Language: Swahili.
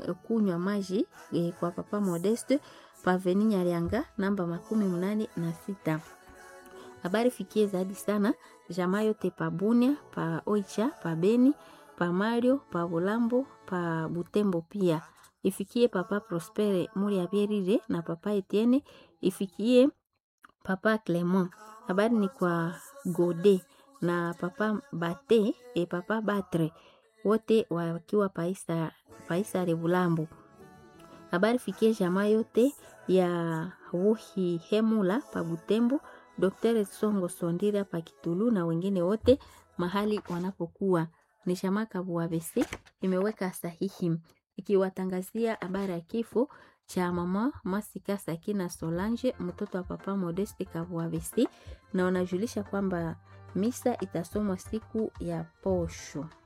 kunywa maji e, kwa papa Modeste paveni Nyarianga namba makumi mnane na sita. Habari fikie zaidi sana jamaa yote pa Bunia, pa Oicha, pa Beni, pa Mario, pa Bulambo, pa Butembo pia. Ifikie papa Prospere Muri ya Bierire na papa Etienne, ifikie papa Clement. Habari ni kwa Gode na papa Bate e papa Batre wote wakiwa paisa paisa Rebulambo. Habari fikie jamaa yote ya Wuhi Hemula pa Butembo, Dr. Songo Sondira pa Kitulu na wengine wote mahali wanapokuwa. Ni jamaa Kabuabese imeweka sahihi ikiwatangazia habari ya kifo cha mama Masika Sakina Solange mtoto wa papa Modeste Kabuabese, na wanajulisha kwamba misa itasomwa siku ya posho.